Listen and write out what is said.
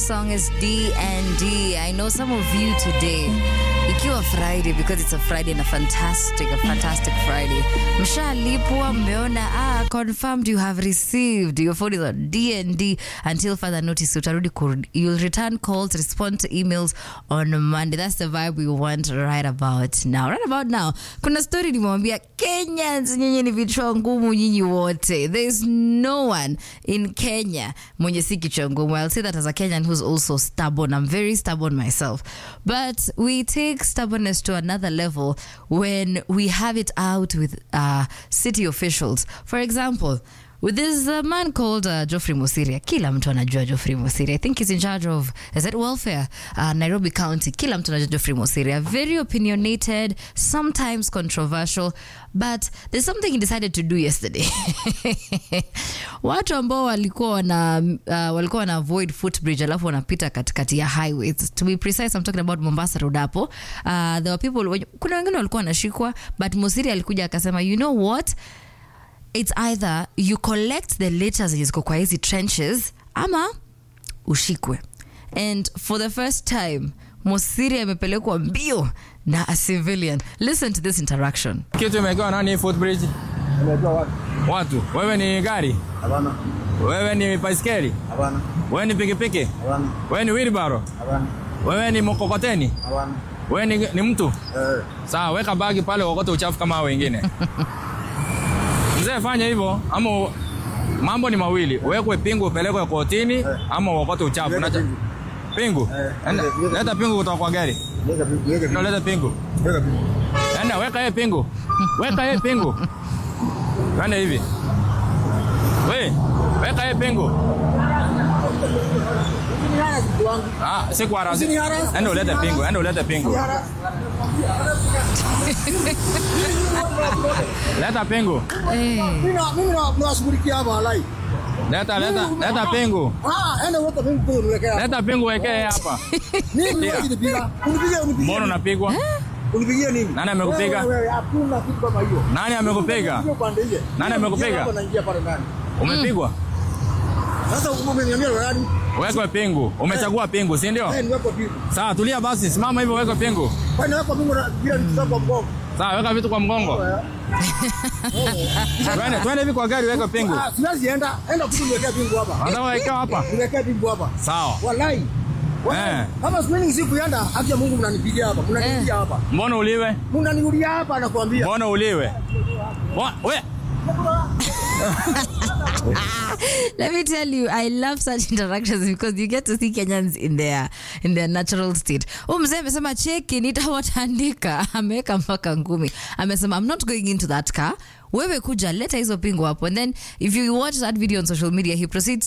song is D&D. I know some of you today, ikiwa Friday, because it's a Friday and a fantastic, a fantastic Friday. Mshalipwa, mmeona, ah, confirmed you have received. Your phone is on D&D until further notice. Utarudi kurudi. You'll return calls, respond to emails on Monday. That's the vibe we want right about now. Right about now. Kuna story nimewambia Kenyans, nyinyi ni vichwa ngumu nyinyi wote. There's no one in Kenya mwenye si kichwa ngumu. I'll say that as a Kenyan who's also stubborn. I'm very stubborn myself. But we take stubbornness to another level when we have it out with uh, city officials. For example, with this uh, man called uh, Geoffrey Mosiria. Kila mtu anajua Geoffrey Mosiria. I think he's in charge of, is it welfare? Uh, Nairobi County. Kila mtu anajua Geoffrey Mosiria. Very opinionated, sometimes controversial, but there's something he decided to do yesterday. Watu ambao walikuwa wana, uh, walikuwa wana avoid footbridge alafu wanapita katikati ya highways. To be precise, I'm talking about Mombasa Road hapo. Uh, there were people, kuna wengine walikuwa wanashikwa, but Mosiria alikuja akasema, you know what? it's either you collect the litter zenye ziko kwa hizi trenches ama ushikwe and for the first time mosiri amepelekwa mbio na a civilian listen to this interaction Kitu imewekewa nani footbridge? Unajua watu? Watu. Wewe ni gari? Hapana. Wewe ni baiskeli? Hapana. Wewe ni pikipiki? Hapana. Wewe ni wheelbarrow? Hapana. Wewe ni mkokoteni? Hapana. Wewe ni, ni mtu? Eh. Sawa, weka bagi pale uokote uchafu kama hao wengine. Mzee, fanya hivyo ama u- mambo ni mawili, uwekwe pingu upelekwe kotini ama uokote uchafu. Leta Unacha- pingu. Pingu? Eh, Enda- leta- leta Leta pingu kutoka kwa gari. Weka pi- weka pi- Ndio leta pingu. weka pi- Enda weka yeye pingu. Weka yeye pingu. Enda hivi. We, weka yeye pingu. Ah, si kwa rasi. Usiniharasi. Enda ulete pingu, enda ulete pingu. Leta pingu. Mimi na- mimi na- nawashughulikia hapa walai. Leta leta leta pingu. Ah, enda weka pingu pingu niwekee hapa. Leta pingu wekee hapa. Nini Ndio. wewe unipiga? Unipigie unipigie. Mbona unapigwa? Unipigie nini? Nani amekupiga? Wewe, wewe, Hakuna kitu kama hiyo. Nani amekupiga? Unipigie upande ile. Nani amekupiga? Hapa naingia pale ndani. Umepigwa? Sasa umeniambia nani? Wekwe pingu. Umechagua pingu, si ndio? Eh, niweke pingu. Sawa, tulia basi, simama hivyo wekwe pingu. Kwani weka pingu na bila nitaka kwa mgongo. Sawa, weka vitu kwa mgongo. Twende, twende hivi kwa gari weka pingu. Ah, siwezi enda. Enda tu niwekee pingu hapa. Nataka wekewa hapa. Niwekee pingu hapa. Sawa. Walai. Walai. Eh. Kama siku siku yanda, haki ya Mungu mnanipigia hapa. Mnanipigia hapa. Mbona uliwe? Mnaniulia hapa nakwambia. Mbona uliwe? Mbona- We, let me tell you i love such interactions because you get to see kenyans in their in their natural state huu mzee amesema cheki nitawatandika ameweka mpaka ngumi amesema i'm not going into that car wewe kuja leta hizo pingu hapo and then if you watch that video on social media he proceeds